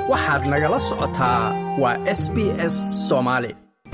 waxaad nagala socotaa waa s b s soomaali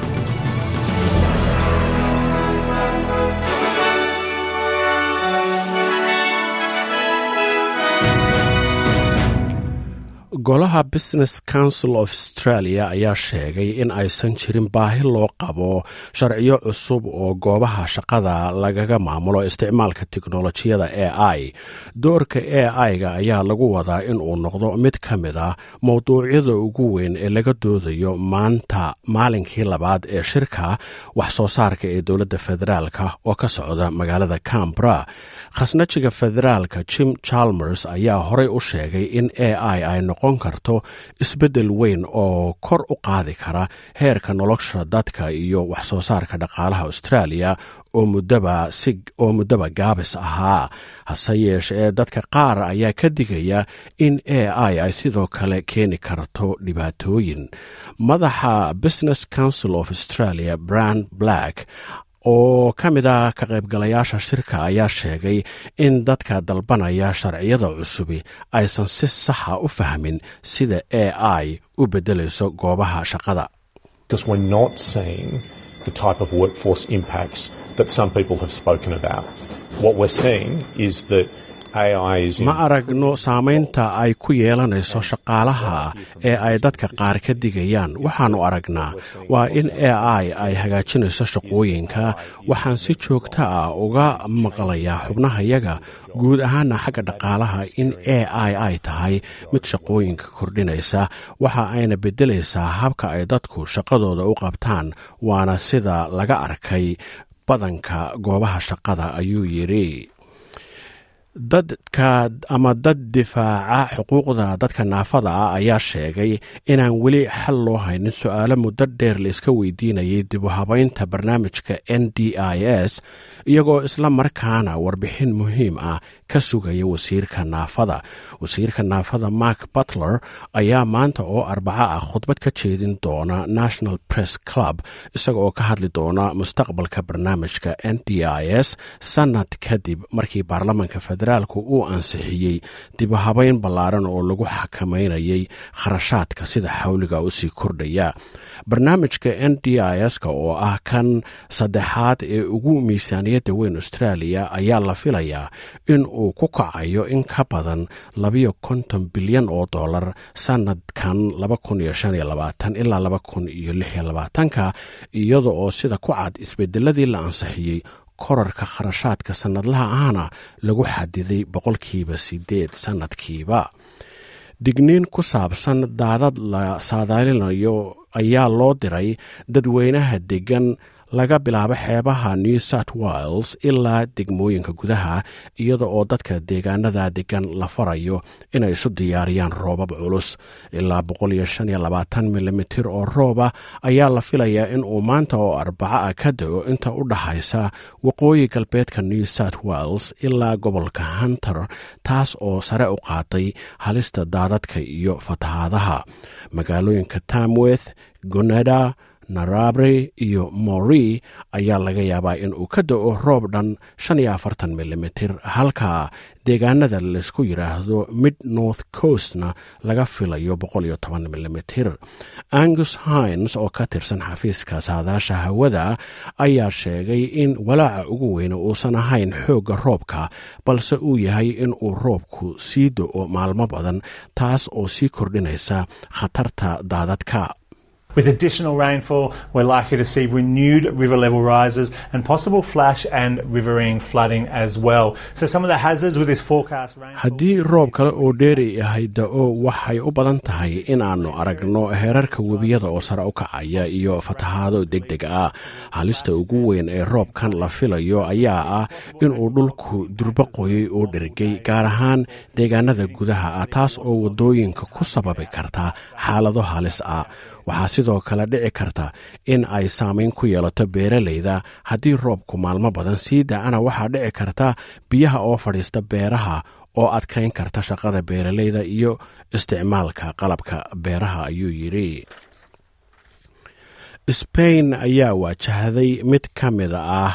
golaha business council of australia ayaa sheegay in aysan jirin baahi loo qabo sharciyo cusub oo goobaha shaqada lagaga maamulo isticmaalka teknolojiyada a i doorka a i-ga ayaa lagu wadaa in uu noqdo mid ka mid ah mowduucyada ugu weyn ee laga doodayo maanta maalinkii labaad ee shirka wax soo saarka ee dowladda federaalka oo ka socda magaalada cambra khasnajiga federaalka jim chalmers ayaa horey u sheegay in a i ay noqon karto isbeddel weyn oo kor u qaadi kara heerka nolosha dadka iyo wax soo saarka dhaqaalaha australia oo muddaba gaabis ahaa hase yeeshee dadka qaar ayaa ka digaya in a i ay sidoo kale keeni karto dhibaatooyin madaxa business council of australia brand black oo ka mid ah ka qaybgalayaasha shirka ayaa sheegay in dadka dalbanaya sharciyada cusubi aysan si saxa u fahmin sida a i u beddelayso goobaha shaqada ma aragno saamaynta ay ku yeelanayso shaqaalaha ee ay dadka qaar ka digayaan waxaannu aragnaa waa in a i ay hagaajinayso shaqooyinka waxaan si joogta ah uga maqlayaa xubnahayaga guud ahaana xagga dhaqaalaha in a i ay tahay mid shaqooyinka kordhinaysa waxa ayna beddelaysaa habka ay dadku shaqadooda u qabtaan waana sida laga arkay badanka goobaha shaqada ayuu yidhi dadka ama dad difaaca xuquuqda dadka naafada ah ayaa sheegay inaan weli xal loo haynin su-aalo muddo dheer la iska weydiinayay dib u habaynta barnaamijka n d i s iyagoo isla markaana warbixin muhiim ah ka sugaya wasiirka naafada wasiirka naafada mark butler ayaa maanta oo arbaco ah khudbad ka jeedin doona national press club isaga oo ka hadli doona mustaqbalka barnaamijka n d i s sanad kadib markii baarlamanka federaalku uu ansixiyey dib u habayn ballaaran oo lagu xakameynayay kharashaadka sida xawliga usii kordhaya barnaamijka n d i s-ka oo ah kan saddexaad ee ugu miisaaniyadda weyn australia ayaa la filayaa in uu ku kacayo in ka badan labayo konton bilyan oo dollar sanadkan ilaa labakuniyoaaatanka iyada oo sida ku cad isbedeladii la ansixiyey korarka kharashaadka sannadlaha ahna lagu xadiday boqolkiiba sideed sannadkiiba digniin ku saabsan daadad la saadaalinayo ayaa loo diray dadweynaha degan laga bilaabo xeebaha new south wales ilaa degmooyinka gudaha iyada oo dadka deegaanada degan la farayo inay isu diyaariyaan roobab culus ilaa milimitir oo rooba ayaa la filayaa in uu maanta oo arbaco ah ka da-o inta u dhaxaysa waqooyi galbeedka new south wales ilaa gobolka hunter taas oo sare u qaaday halista daadadka iyo fatahaadaha magaalooyinka tamweth gonada narabre iyo mori ayaa laga yaabaa in uu ka da-o roob dhan milimitir halka deegaanada laysku yidhaahdo mid north coastna laga filayo milimitir angus hines oo ka tirsan xafiiska saadaasha hawada ayaa sheegay in walaaca ugu weyne uusan ahayn xoogga roobka balse uu yahay in uu roobku sii do-o maalmo badan taas oo sii kordhinaysa khatarta daadadka With additional rainfall, we're likely to see renewed river level rises and possible flash and riverine flooding as well. So some of the hazards with this forecast rainfall... haddii roob kale oo dheeri yahay da-o waxay u badan tahay inaannu aragno heerarka webiyada oo sare u kacaya iyo fatahaado deg deg ah halista ugu weyn ee roobkan la filayo ayaa ah inuu dhulku durbo qoyay oo dhergay gaar ahaan deegaanada gudaha ah taas oo waddooyinka ku sababi karta xaalado halis ah waxaa sidoo kale dhici karta in ay saamayn ku yeelato beeralayda haddii roobku maalmo badan sii da-ana waxaa dhici karta biyaha oo fadhiista beeraha oo adkayn karta shaqada beeralayda iyo isticmaalka qalabka beeraha ayuu yidhi sbain ayaa waajahday mid ka mid ah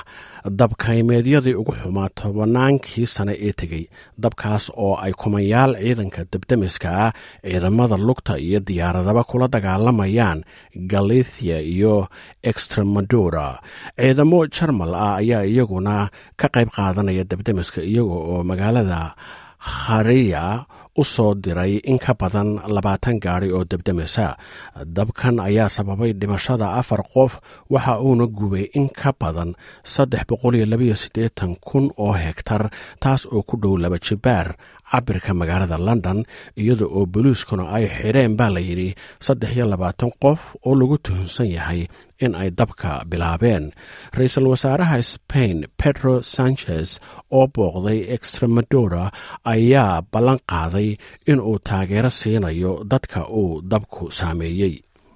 dabkaymeedyadii ugu xumaa tobannaankii sane ee tegey dabkaas oo ay kumayaal ciidanka debdemiska ah ciidamada lugta iyo diyaaradaba kula dagaalamayaan galithia iyo extremadura ciidamo jarmal ah ayaa iyaguna ka qayb qaadanaya debdemiska iyaga oo magaalada khariya u soo diray in ka badan labaatan gaari oo debdemisa dabkan ayaa sababay dhimashada afar qof waxa uuna gubay in ka badan saddex boqoliyo labaiyo siddeetan kun oo hegtar taas oo ku dhow laba jibaar cabirka magaalada london iyada oo boliiskuna ay xidheen baa la yidhi saddex iyo labaatan qof oo lagu tuhunsan yahay in ay dabka bilaabeen ra-iisul wasaaraha spain pedro sanchez oo booqday extremadora ayaa ballan qaaday in uu taageero siinayo dadka uu dabku saameeyey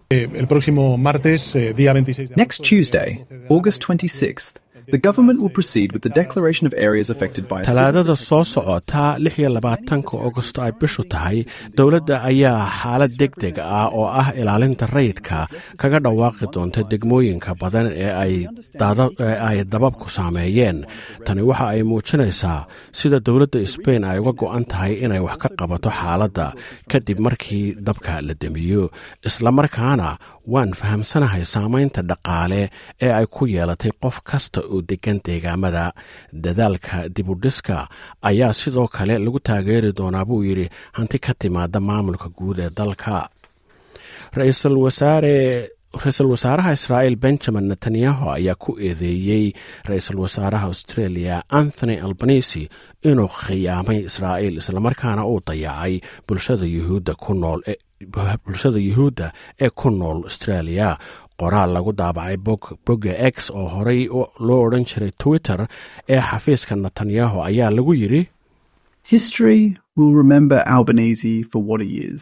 Next Tuesday, August 26th, the government will proceed with the declaration of areas affected by a talaadada soo socota lix iyo labaatanka augosto ay bishu tahay dowladda ayaa xaalad deg deg ah oo ah ilaalinta rayidka kaga dhawaaqi doonta degmooyinka badan ee ay dababku saameeyeen tani waxa ay muujinaysaa sida dowladda sbain ay uga go'an tahay inay wax ka qabato xaaladda kadib markii dabka la demiyo islamarkaana waan fahamsanahay saamaynta dhaqaale ee ay ku yeelatay qof kasta oo degan deegaamada dadaalka dibudhiska ayaa sidoo kale lagu taageeri doonaa buu yidhi hanti ka timaada maamulka guud ee dalka ra-iisul wasaare ra-iisul wasaaraha israa'il benjamin netanyahu ayaa ku eedeeyey ra-iisul wasaaraha australia anthony albanisi inuu khiyaamay israa'il islamarkaana uu dayacay bulshada yuhuudda ku nool bulshada yuhuudda ee ku nool australia qoraal lagu daabacay bogga x oo horey loo odhan jiray twitter ee xafiiska netanyahu ayaa lagu yidhi History will remember Albanese for what he is.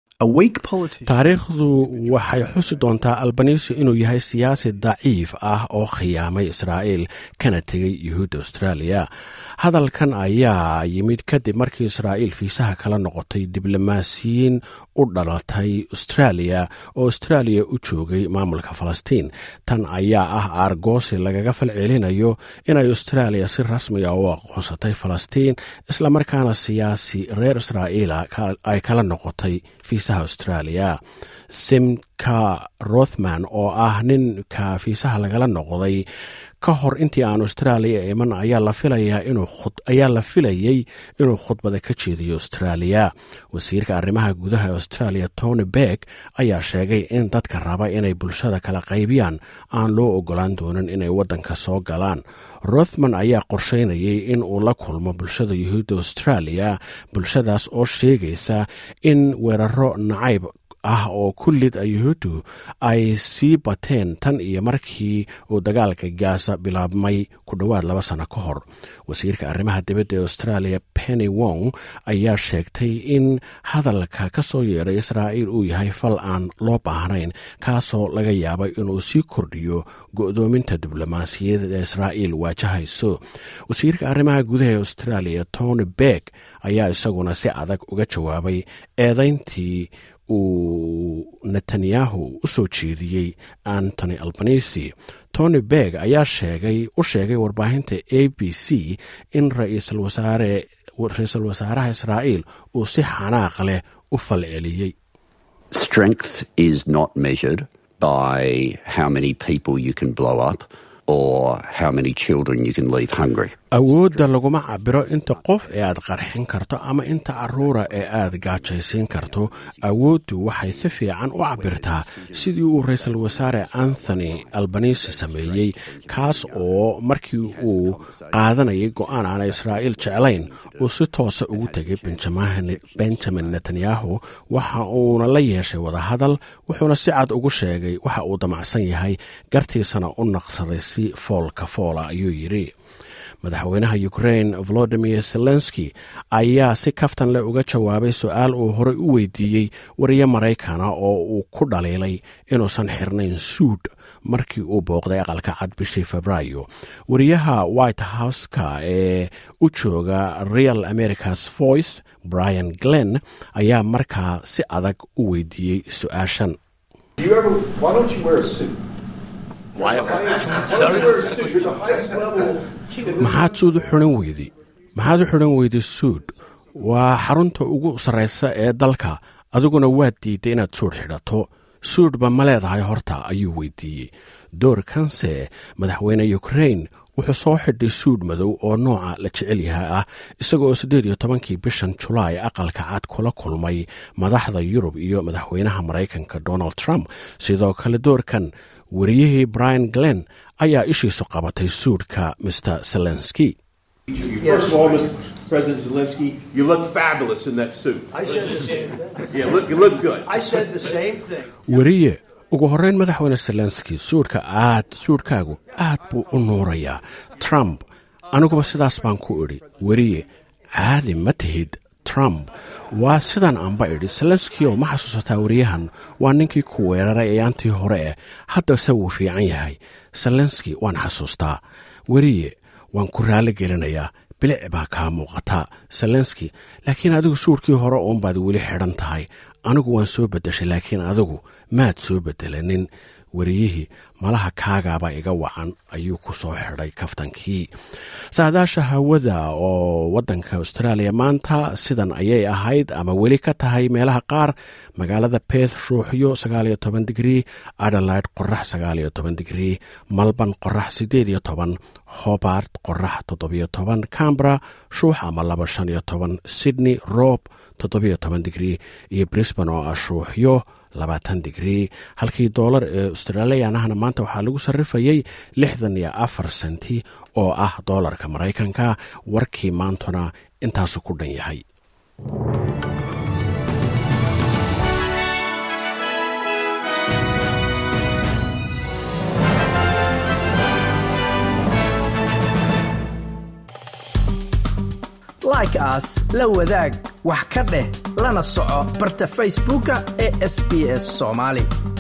taariikhdu waxay xusi doontaa albanisi inuu yahay siyaasi daciif ah oo khiyaamay israa'iil kana tegay yuhuudda australia hadalkan ayaa yimid kadib markii israa'iil fiisaha kala noqotay diblomaasiyiin u dhalatay australia oo australia u joogay maamulka falastiin tan ayaa ah aargoosi lagaga falcelinayo inay australia si rasmiga u aqoonsatay falastiin islamarkaana siyaasi reer israa'iila ay kala noqotay fiisaha australia simka rothman oo ah ninka fiisaha lagala noqday ka hor intii aan australia iman ayaa la filayey inuu khudbada ka jeediyo australia wasiirka arrimaha gudaha australia tony beck ayaa sheegay in dadka raba inay bulshada kala qaybiyaan aan loo ogolaan doonin inay waddanka soo galaan rothman ayaa qorsheynayay in uu la kulmo bulshada yuhuudda australia bulshadaas oo sheegaysa in weeraro nacayb ah oo kullid yuhuuddu ay sii bateen tan iyo markii uu dagaalka gaasa bilaabmay ku dhowaad laba sano ka hor wasiirka arrimaha dibadda ee australia penny wong ayaa sheegtay in hadalka ka soo yeeray israa'iil uu yahay fal aan loo baahnayn kaasoo laga yaabay inuu sii kordhiyo go'doominta diblomaasiyadeed ee israa'iil waajahayso wasiirka arrimaha gudaha ee australia tony beck ayaa isaguna si adag uga jawaabay eedayntii uu netanyahu u soo jeediyey antony albanisi tony berg ayaa sheegay u sheegay warbaahinta a b c in ra-iisul wasaaraha israa'iil uu si xanaaq leh u falceliyey Strength is not measured by how many people you can blow up or how many children you can leave hungry. awoodda laguma cabiro inta qof ee aad qarxin karto ama inta caruura ee aad gaajaysiin karto awooddu waxay si fiican u cabirtaa sidii uu ra-iisul wasaare anthony albanisi sameeyey kaas oo markii uu qaadanayay go-aan aan israa'iil jeclayn uu si toosa ugu tegay benjamin netanyahu waxa uuna la yeeshay wadahadal wuxuuna si cad ugu sheegay waxa uu damacsan yahay gartiisana u naqsaday si foolka foola ayuu yidhi madaxweynaha ukrain volodimir zelenski ayaa si kaftan leh uga jawaabay su-aal uu horey u weydiiyey wariye maraykana oo uu ku dhaliilay inuusan xirnayn suud markii uu booqday aqalka cad bishii febraayo wariyaha white house-ka ee u jooga real americas voice brian glenn ayaa markaa si adag u weydiiyey su-aashan maxaad suud u xidhan weyday maxaad u xidhan weyday suud waa xarunta ugu sarraysa ee dalka adiguna waad diidday inaad suudh xidhato suudhba ma leedahay horta ayuu weydiiyey doorkanse madaxweyne ukrain wuxuu soo xidhay suudh madow oo nooca la jecel yahay ah isagoo siddeed iyo tobankii bishan julaay aqalka cad kula kulmay madaxda yurub iyo madaxweynaha maraykanka donald trump sidoo kale doorkan wariyihii brian glenn ayaa ishiisu qabatay suudhka mr zelenski First of all, Mr. President Zelensky, you look fabulous in that suit. I said the same thing. Yeah, look, you look good. I said the same thing. weriye ugu horreyn madaxweyne zelenski suudhka aad suudhkaagu aad buu u nuurayaa trump aniguba sidaas baan ku idhi weriye caadi ma tihid trump waa sidaan aanba idhi zelenskio ma xasuusataa weriyahan waa ninkii ku weeraray ayaantii hore eh haddase wuu fiican yahay zelenski waan xasuustaa weriye waan ku raalli gelinayaa bilic baa kaa muuqata zelenski laakiin adigu suudhkii hore uunbaad weli xidhan tahay anigu waan soo beddeshay laakiin adigu maad soo beddelanin weriyihii malaha kaagaaba iga wacan ayuu ku soo xidhay kaftankii saadaasha hawada oo waddanka austraaliya maanta sidan ayay ahayd ama weli ka tahay meelaha qaar magaalada beth ruuxyo sagaaliyo toban digrii adelaide qorax sagaaliyo toban digrii malban qorax siddeed iyo toban hobart qorax toddobiyo toban cambra shuux ama laba shan iyo toban sydney roob toddobiyo toban digrii iyo brisban oo ah shuuxyo labaatan digrii halkii doolar ee australiyanahna maanta waxaa lagu sarrifayay lixdan iyo afar senti oo ah doolarka maraykanka warkii maantuna intaasu ku dhan yahay like aas la wadaag wax ka dheh lana soco barta facebooka ee sbs soomaali